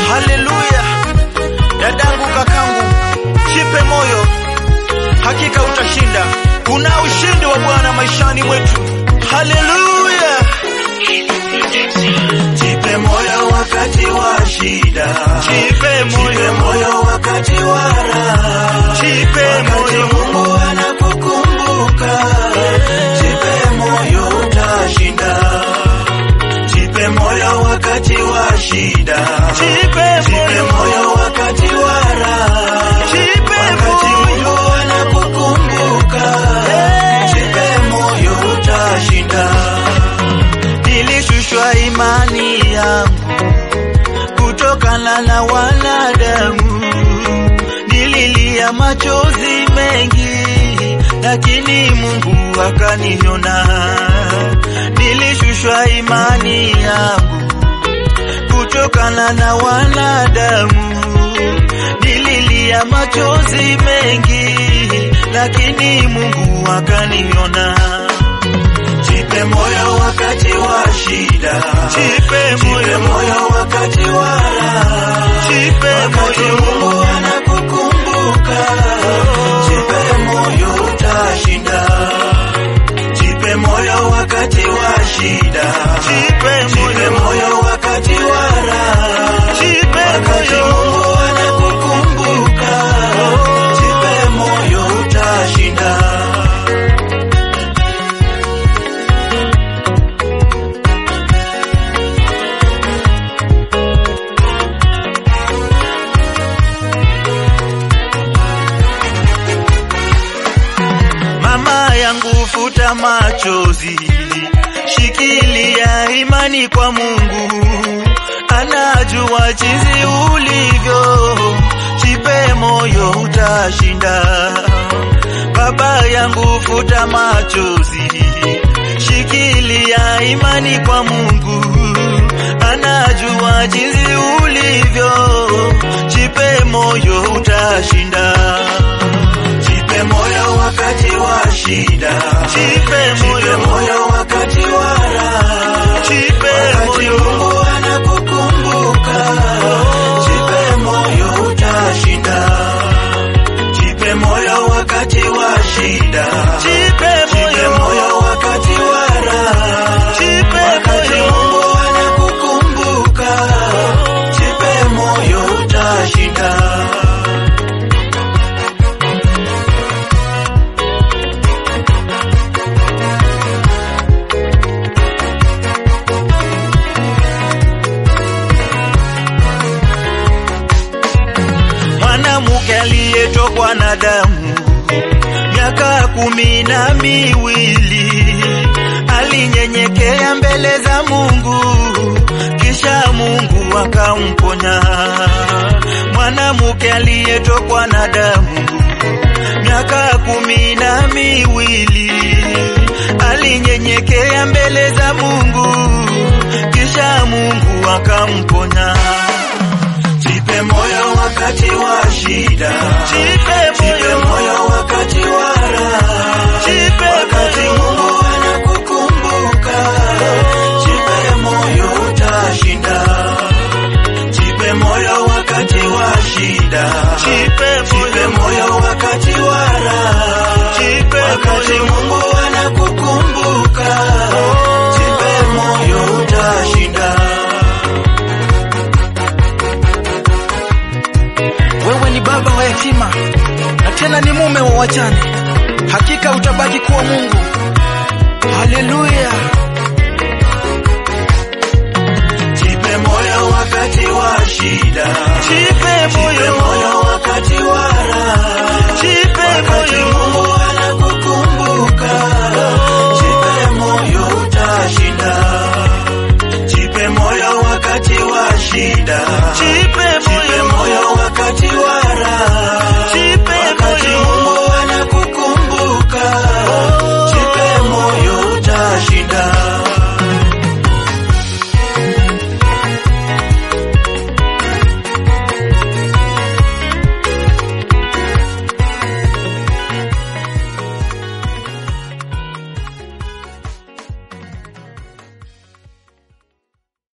Haleluya! Dadangu, kakangu, jipe moyo, hakika utashinda. Kuna ushindi wa Bwana maishani mwetu. Haleluya! Jipe moyo wakati wa shida, Jipe jipe moyo, moyo wakati wa raha, jipe wakati moyo, Mungu anakukumbuka, jipe moyo utashinda. Jipe moyo wakati wa shida, jipe jipe moyo, moyo wakati wa raha, jipe wakati moyo. Mungu anakukumbuka, jipe moyo utashinda. Nilishushwa imani yangu kutokana na wanadamu, nililia machozi mengi, lakini Mungu akaniona. Nilishushwa imani yangu kutokana na wanadamu, nililia machozi mengi, lakini Mungu akaniona. Jipe moyo wakati wa shida, Jipe jipe moyo, moyo wakati wa raha, jipe wakati moyo, Mungu anakukumbuka, jipe moyo utashinda. Jipe moyo wakati wa shida, jipe jipe moyo, moyo wakati wa raha, jipe wakati moyo. Mungu anakukumbuka, jipe moyo utashinda. Mama yangu futa machozi, shikilia imani kwa Mungu, anajua jinsi ulivyo, jipe moyo utashinda. Baba yangu futa machozi, shikilia imani kwa Mungu, anajua jinsi ulivyo, jipe moyo utashinda. Jipe moyo wakati wa shida, Jipe jipe moyo, moyo wakati wa raha, jipe wakati moyo, Mungu anakukumbuka, jipe moyo utashinda. Jipe moyo wakati wa shida, jipe jipe moyo, moyo wakati wa raha, jipe wakati moyo, Mungu anakukumbuka, jipe moyo utashinda. mwanamke aliyetokwa na damu miaka kumi na miwili alinyenyekea mbele za Mungu, kisha Mungu akamponya. Mwanamke aliyetokwa na damu miaka kumi na miwili alinyenyekea mbele za Mungu, kisha Mungu akamponya. Jipe moyo wakati wa shida, Jipe jipe moyo, moyo wakati wa raha, jipe wakati moyo, Mungu anakukumbuka, jipe moyo utashinda. Jipe moyo wakati wa shida, jipe jipe moyo, moyo wakati wa raha, jipe wakati moyo, Mungu anakukumbuka, jipe moyo utashinda. Wewe ni baba wa yatima na tena ni mume wa wajane, hakika utabaki kuwa Mungu. Haleluya! Jipe moyo wakati wa shida, jipe jipe moyo, moyo wakati wa raha, jipe wakati moyo, Mungu anakukumbuka, jipe moyo utashinda. Jipe moyo wakati wa shida, jipe